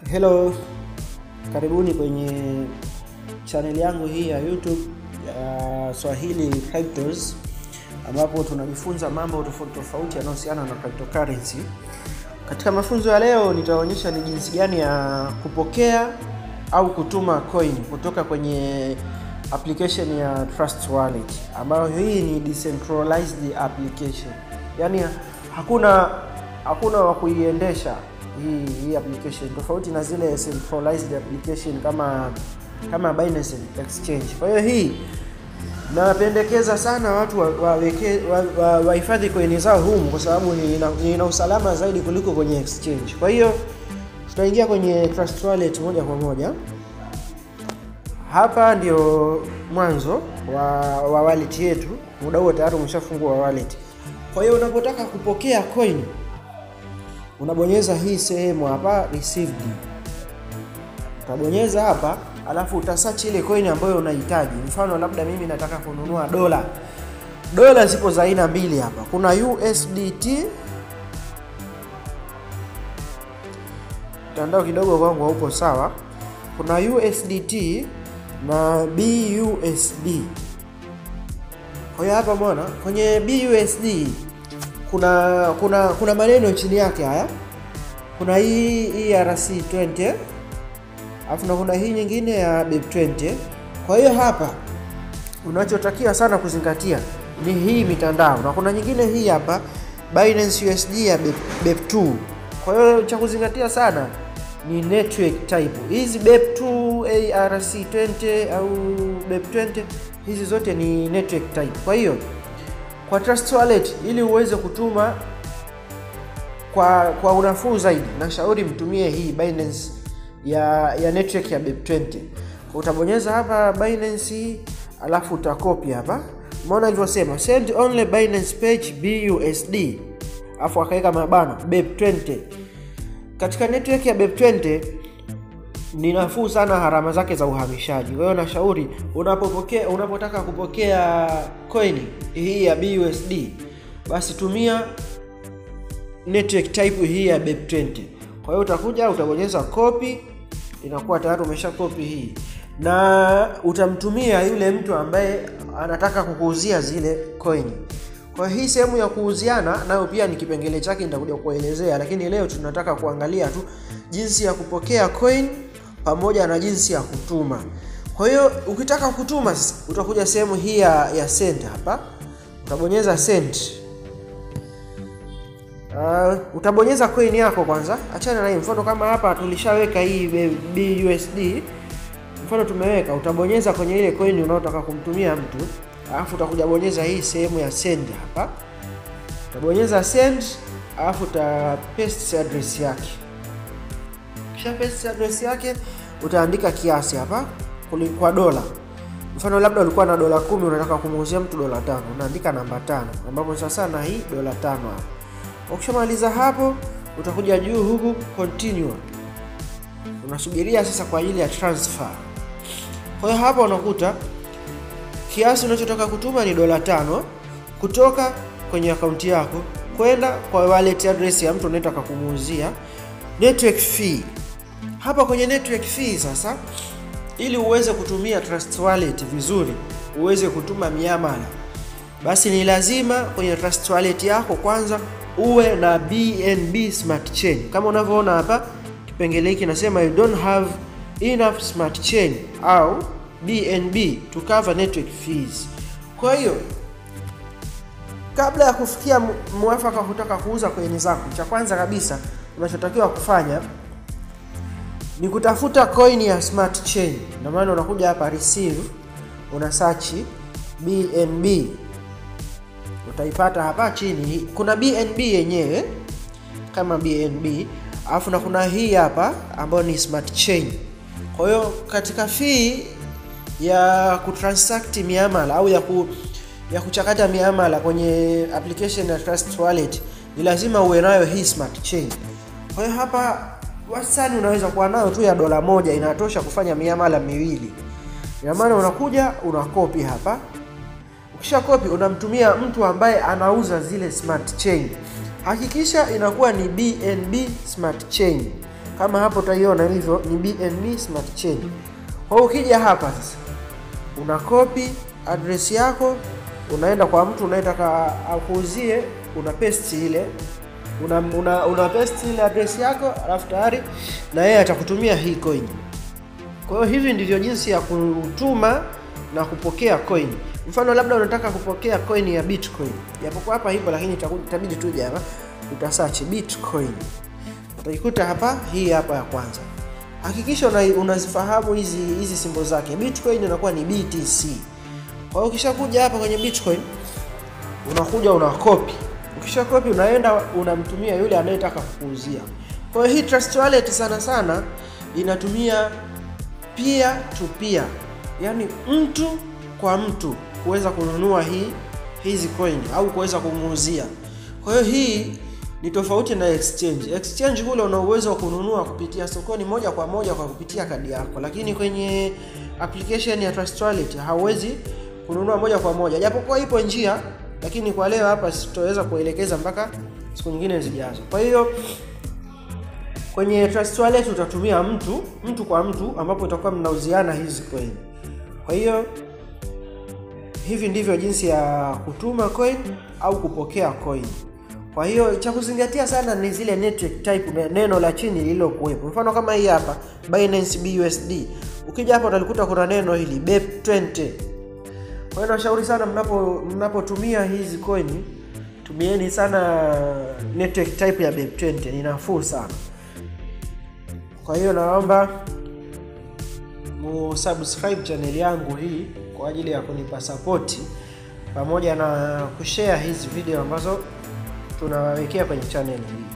Hello, karibuni kwenye channel yangu hii ya YouTube ya Swahili Cryptos, ambapo tunajifunza mambo tofauti tofauti yanayohusiana na cryptocurrency. Katika mafunzo ya leo, nitaonyesha ni jinsi gani ya kupokea au kutuma coin kutoka kwenye application ya Trust Wallet, ambayo hii ni decentralized application, yaani hakuna hakuna wa kuiendesha hii hii application tofauti na zile centralized application kama kama Binance Exchange. Kwa hiyo hii napendekeza sana watu waweke wahifadhi wa, wa coin zao humu kwa sababu ina, ina usalama zaidi kuliko kwenye exchange. Kwa hiyo tutaingia kwenye Trust Wallet moja kwa moja. Hapa ndio mwanzo wa, wa wallet yetu. Muda huo tayari umeshafungua wallet. Kwa hiyo unapotaka kupokea coin unabonyeza hii sehemu hapa received, utabonyeza hapa, alafu utasearch ile coin ambayo unahitaji. Mfano labda mimi nataka kununua dola. Dola zipo za aina mbili hapa, kuna USDT. Mtandao kidogo kwangu haupo sawa. Kuna USDT na BUSD. Kwa hiyo hapa mbona kwenye BUSD kuna kuna kuna maneno chini yake haya. Kuna hii ERC20 alafu na kuna hii nyingine ya BEP20. Kwa hiyo hapa unachotakiwa sana kuzingatia ni hii mitandao, na kuna nyingine hii hapa Binance USD ya BEP2. Kwa hiyo cha kuzingatia sana ni network type. Hizi BEP2, ERC20 au BEP20 hizi zote ni network type. Kwa hiyo kwa Trust Wallet ili uweze kutuma kwa kwa unafuu zaidi, nashauri mtumie hii Binance ya ya network ya BEP20. Kwa utabonyeza hapa Binance, alafu utakopi hapa, umeona ilivyosema send only Binance page BUSD, alafu akaweka mabano BEP20. Katika network ya BEP20 ni nafuu sana gharama zake za uhamishaji. Kwa hiyo nashauri unapopokea unapotaka kupokea coin hii ya BUSD basi tumia network type hii ya BEP20. Kwa hiyo utakuja utabonyeza copy, inakuwa tayari umesha copy hii, na utamtumia yule mtu ambaye anataka kukuuzia zile coin. Kwa hii sehemu ya kuuziana nayo pia ni kipengele chake, nitakuja kuelezea, lakini leo tunataka kuangalia tu jinsi ya kupokea coin pamoja na jinsi ya kutuma. Kwa hiyo ukitaka kutuma sasa, utakuja sehemu hii ya, ya send hapa, utabonyeza send. Uh, utabonyeza coin yako kwanza, achana na hii. Mfano kama hapa tulishaweka hii BUSD, mfano tumeweka, utabonyeza kwenye ile coin unaotaka kumtumia mtu, alafu utakuja bonyeza hii sehemu ya send hapa, utabonyeza send, alafu uta paste address yake kisha paste address yake utaandika kiasi hapa kwa dola. Mfano labda ulikuwa na dola kumi unataka kumuuzia mtu dola tano, unaandika namba tano ambapo sasa na hii dola tano hapa. Ukishamaliza hapo, utakuja juu huku continue, unasubiria sasa kwa ajili ya transfer. Kwa hiyo hapa unakuta kiasi unachotaka kutuma ni dola tano kutoka kwenye akaunti yako kwenda kwa wallet address ya mtu unayetaka kumuuzia. Network fee hapa kwenye network fee sasa, ili uweze kutumia Trust Wallet vizuri, uweze kutuma miamala, basi ni lazima kwenye Trust Wallet yako kwanza uwe na BNB Smart Chain. Kama unavyoona hapa kipengele hiki nasema you don't have enough smart chain au BNB to cover network fees. Kwa hiyo kabla ya kufikia mwafaka kutaka kuuza coin zako, cha kwanza kabisa unachotakiwa kufanya ni kutafuta coin ya smart chain. Ndio maana unakuja hapa receive, una search BNB, utaipata hapa chini. Kuna BNB yenyewe kama BNB, alafu na kuna hii hapa ambayo ni smart chain. Kwa hiyo katika fee ya kutransact miamala au ya, ku, ya kuchakata miamala kwenye application ya Trust Wallet ni lazima uwe nayo hii smart chain. Kwa hiyo hapa wastani unaweza kuwa nayo tu ya dola moja inatosha kufanya miamala miwili. Ina maana unakuja unakopi hapa, ukisha kopi unamtumia mtu ambaye anauza zile smart chain. Hakikisha inakuwa ni BNB smart chain. kama hapo utaiona hivyo ni BNB Smart Chain. Kwa hiyo ukija hapa sasa, una copy address yako, unaenda kwa mtu unayetaka akuuzie, una paste ile una, una, una paste ile address yako, alafu tayari na yeye atakutumia hii coin. Kwa hiyo hivi ndivyo jinsi ya kutuma na kupokea coin. Mfano labda unataka kupokea coin ya Bitcoin, japokuwa hapa hivyo, lakini itabidi tuje hapa uta search Bitcoin, utaikuta hapa, hii hapa ya kwanza. Hakikisha una, unazifahamu hizi hizi simbo zake. Bitcoin inakuwa ni BTC. Kwa hiyo ukishakuja hapa kwenye Bitcoin unakuja una copy. Ukisha copy unaenda unamtumia yule anayetaka kukuuzia. Kwa hiyo hii Trust Wallet sana sana inatumia peer to peer, yaani mtu kwa mtu kuweza kununua hii hizi coin au kuweza kumuuzia. Kwa hiyo hii ni tofauti na exchange. Exchange kule una uwezo wa kununua kupitia sokoni moja kwa moja kwa kupitia kadi yako, lakini kwenye application ya Trust Wallet hauwezi kununua moja kwa moja, japokuwa ipo njia, lakini kwa leo hapa sitoweza kuelekeza mpaka siku nyingine zijazo. Kwa hiyo kwenye Trust Wallet utatumia mtu mtu kwa mtu, ambapo utakuwa mnauziana hizi coin. Kwa hiyo hivi ndivyo jinsi ya kutuma coin au kupokea coin. Kwa hiyo cha kuzingatia sana ni zile network type, neno la chini lililokuwepo. Mfano kama hii hapa Binance BUSD, ukija hapa utalikuta kuna neno hili BEP20. Kwa hiyo nashauri sana mnapo mnapotumia hizi coin, tumieni sana network type ya BEP20, ni nafuu sana. Kwa hiyo naomba musubscribe channel yangu hii kwa ajili ya kunipa sapoti pamoja na kushare hizi video ambazo tunawawekea kwenye channel hii.